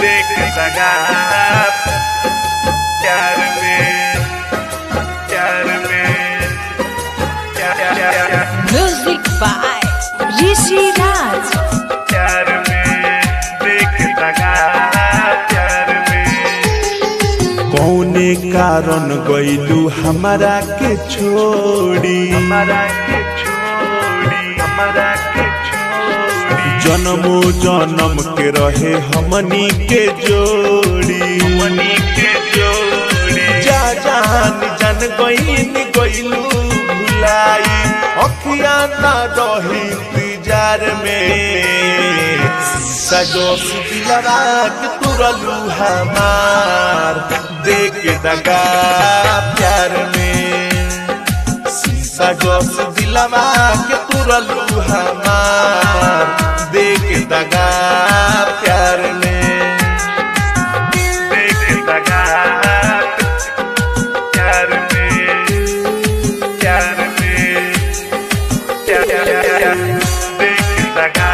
देख लगा प्यार में प्यार में प्यार प्यार Music by Rishi Raj. प्यार में देख लगा प्यार में कौने कारण गईलू हमारा के छोड़ी हमारा के छोड़ी हमारा के छोड़ी जन्मो जन्म के रहे हमनी के जोड़ी मनी के जोड़ी जा जान जान गईन गईलू भुलाई अखिया ना रही इंतजार में सजोस दिलवा के तुरलू हमार देख दगा प्यार में शीशा जोस दिलवा के तुरलू हमार देख दगा प्यार में देख लगा प्यार में प्यार में प्यार प्यार देख लगा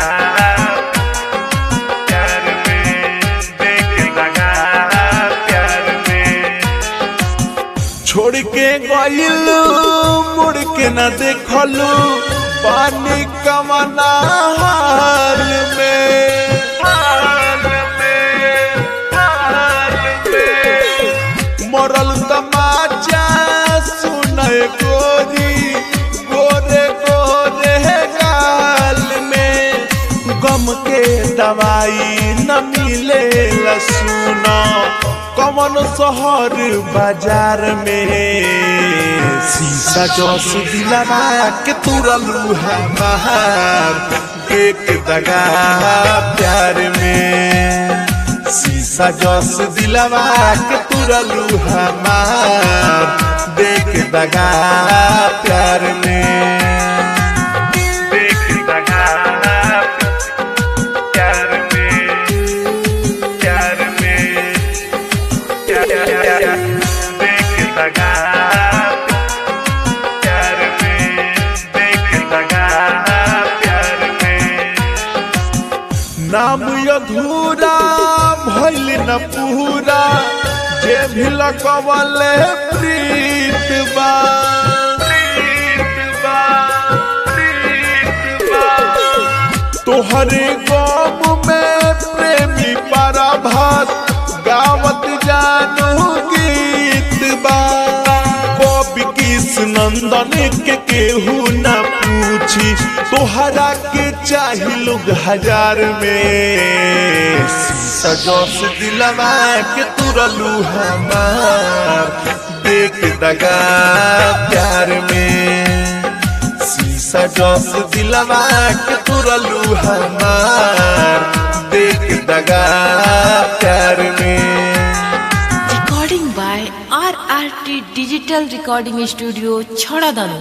प्यार में देख लगा प्यार में छोड़ के गइलू मुड़ के न देखलू पानी कमना हाल में हाल में हाल में मरल तमाचा सुनय गोरी गोरे गोरे गाल में गम के दवाई न मिले सुनो कमन शहर बाजार में शीशा जस दिलवा के तुरलू हमार एक दगा प्यार में शीशा जस दिलवा के तुरलू हमार देख दगा प्यार में देख लगा प्यार में प्यार में प्यार प्यार देख लगा प्यार में देख लगा प्यार में नाम अधूरा भइल न पूरा जे भी लगवले प्रीत बा प्रीत बा प्रीत बा तोहरे गम में प्रेमी पराभात गावत जानू गीत बा कवि किस नंदन के केहू न पूछी तोहरा के चाही लोग हजार में सजोस दिलवा के तुरलू हमार देख दगा प्यार में शीशा जस दिलवा के तुरलू हमार देख दगा प्यार में Recording by RRT Digital Recording Studio, Chhadadanu.